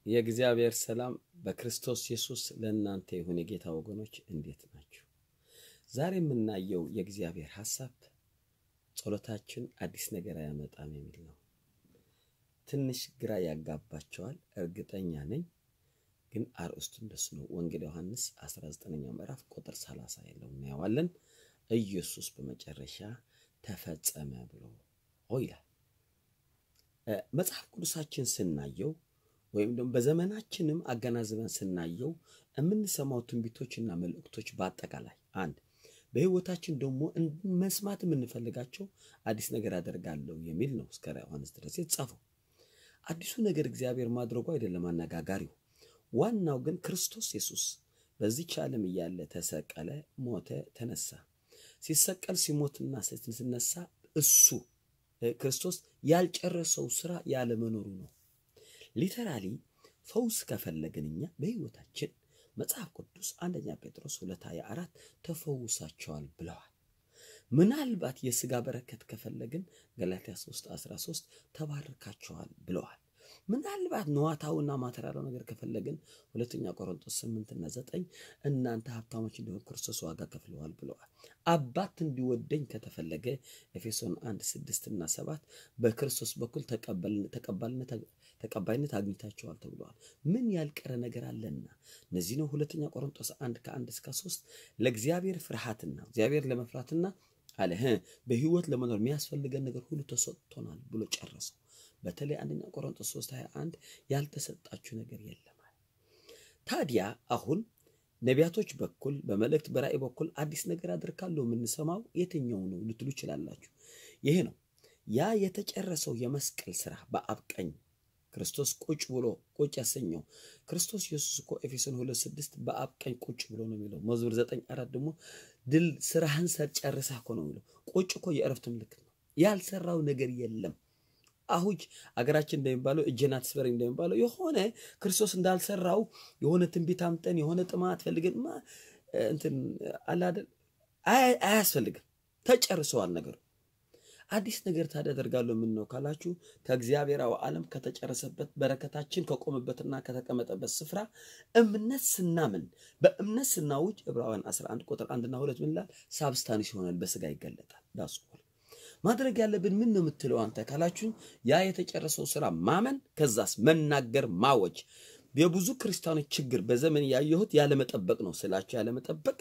የእግዚአብሔር ሰላም በክርስቶስ ኢየሱስ ለእናንተ ይሁን። የጌታ ወገኖች እንዴት ናችሁ? ዛሬ የምናየው የእግዚአብሔር ሐሳብ ጸሎታችን አዲስ ነገር አያመጣም የሚል ነው። ትንሽ ግራ ያጋባቸዋል፣ እርግጠኛ ነኝ። ግን አርእስቱ እንደሱ ነው። ወንጌል ዮሐንስ 19ኛው ምዕራፍ ቁጥር 30 ያለው እናየዋለን። ኢየሱስ በመጨረሻ ተፈጸመ ብሎ ይላል። መጽሐፍ ቅዱሳችን ስናየው ወይም ደግሞ በዘመናችንም አገናዝበን ስናየው የምንሰማው ትንቢቶችና መልእክቶች በአጠቃላይ አንድ በሕይወታችን ደግሞ መስማት የምንፈልጋቸው አዲስ ነገር አደርጋለሁ የሚል ነው። እስከ ዮሐንስ ድረስ የተጻፈው አዲሱ ነገር እግዚአብሔር ማድረጉ አይደለም አነጋጋሪው። ዋናው ግን ክርስቶስ ኢየሱስ በዚች ዓለም እያለ ተሰቀለ፣ ሞተ፣ ተነሳ። ሲሰቀል ሲሞትና ሲነሳ እሱ ክርስቶስ ያልጨረሰው ስራ ያለመኖሩ ነው። ሊተራሊ ፈውስ ከፈለግን እኛ በሕይወታችን መጽሐፍ ቅዱስ አንደኛ ጴጥሮስ ሁለት ሃያ አራት ተፈውሳቸዋል ብለዋል። ምናልባት የሥጋ በረከት ከፈለግን ገላትያ 3 13 ተባርካቸዋል ብለዋል። ምናልባት ነዋታውና ማተሪያላው ነገር ከፈለግን ሁለተኛ ቆሮንቶስ 8 እና 9 እናንተ ሀብታሞች እንዲሆን ክርስቶስ ዋጋ ከፍለዋል ብለዋል። አባት እንዲወደኝ ከተፈለገ ኤፌሶን 1 6 እና 7 በክርስቶስ በኩል ተቀባይነት አግኝታቸዋል ተብለዋል። ምን ያልቀረ ነገር አለና እነዚህ ነው። ሁለተኛ ቆሮንቶስ 1 ከ1 እስከ 3 ለእግዚአብሔር ፍርሃትና እግዚአብሔር ለመፍራትና አለ በህይወት ለመኖር የሚያስፈልገን ነገር ሁሉ ተሰጥቶናል ብሎ ጨረሰው። በተለይ አንደኛ ቆሮንቶስ 3 21 ያልተሰጣችሁ ነገር የለም። ታዲያ አሁን ነቢያቶች በኩል በመልእክት በራእይ በኩል አዲስ ነገር አደርጋለሁ የምንሰማው የትኛው ነው ልትሉ ይችላላችሁ። ይሄ ነው ያ የተጨረሰው የመስቀል ስራ በአብ ቀኝ ክርስቶስ ቁጭ ብሎ ቁጭ ያሰኘው ክርስቶስ ኢየሱስ እኮ ኤፌሶን ሁለት ስድስት በአብ ቀኝ ቁጭ ብሎ ነው የሚለው። መዝሙር ዘጠኝ አራት ደግሞ ድል ስራህን ጨርሰህ እኮ ነው የሚለው። ቁጭ እኮ የእረፍት ምልክት ነው። ያልሰራው ነገር የለም። አሁጅ አገራችን እንደሚባለው እጄን አትስበረኝ እንደሚባለው የሆነ ክርስቶስ እንዳልሰራው የሆነ ትንቢት አምጠን የሆነ ጥማት ፈልገን እንትን አላደል አያስፈልግም። ተጨርሰዋል ነገሩ። አዲስ ነገር ታዲያ አደርጋለሁ ምን ነው ካላችሁ ከእግዚአብሔራዊ ዓለም ከተጨረሰበት በረከታችን ከቆመበትና ከተቀመጠበት ስፍራ እምነት ስናምን በእምነት ስናውጅ ዕብራውያን 11 ቁጥር አንድና ሁለት ምን ይላል? ሳብስታንስ ይሆናል፣ በስጋ ይገለጣል። ዳሱ ማድረግ ያለብን ምን ነው የምትለው አንተ ካላችሁኝ፣ ያ የተጨረሰው ስራ ማመን፣ ከዛስ መናገር፣ ማወጅ። የብዙ ክርስቲያኖች ችግር በዘመን ያየሁት ያለመጠበቅ ነው ስላቸው፣ ያለመጠበቅ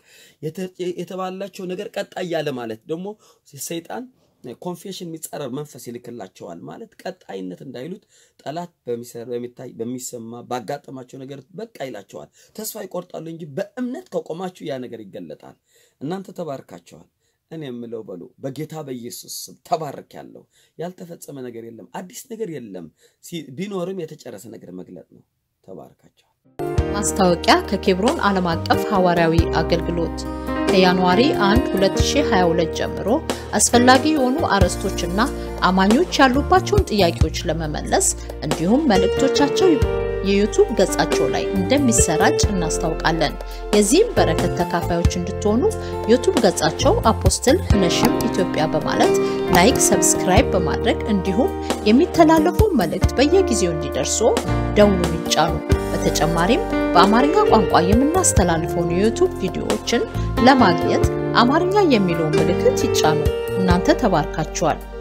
የተባላቸው ነገር ቀጣይ ያለ ማለት ደግሞ ሰይጣን ኮንፌሽን የሚጻረር መንፈስ ይልክላቸዋል ማለት ቀጣይነት እንዳይሉት ጠላት በሚታይ በሚሰማ ባጋጠማቸው ነገር በቃ ይላቸዋል። ተስፋ ይቆርጣሉ እንጂ በእምነት ከቆማችሁ ያ ነገር ይገለጣል። እናንተ ተባርካቸዋል። እኔ የምለው በሉ በጌታ በኢየሱስ ስም ተባርክ ያለው ያልተፈጸመ ነገር የለም፣ አዲስ ነገር የለም። ቢኖርም የተጨረሰ ነገር መግለጥ ነው። ተባርካቸዋል። ማስታወቂያ ከኬብሮን ዓለም አቀፍ ሐዋርያዊ አገልግሎት ከጃንዋሪ 1 2022 ጀምሮ አስፈላጊ የሆኑ አርዕስቶችና አማኞች ያሉባቸውን ጥያቄዎች ለመመለስ እንዲሁም መልእክቶቻቸው የዩቱብ ገጻቸው ላይ እንደሚሰራጭ እናስታውቃለን። የዚህም በረከት ተካፋዮች እንድትሆኑ ዩቱብ ገጻቸው አፖስትል ነሽም ኢትዮጵያ በማለት ላይክ፣ ሰብስክራይብ በማድረግ እንዲሁም የሚተላለፉ መልእክት በየጊዜው እንዲደርሱ ደውሉን ይጫኑ። በተጨማሪም በአማርኛ ቋንቋ የምናስተላልፈውን የዩቱብ ቪዲዮዎችን ለማግኘት አማርኛ የሚለውን ምልክት ይጫኑ። እናንተ ተባርካችኋል።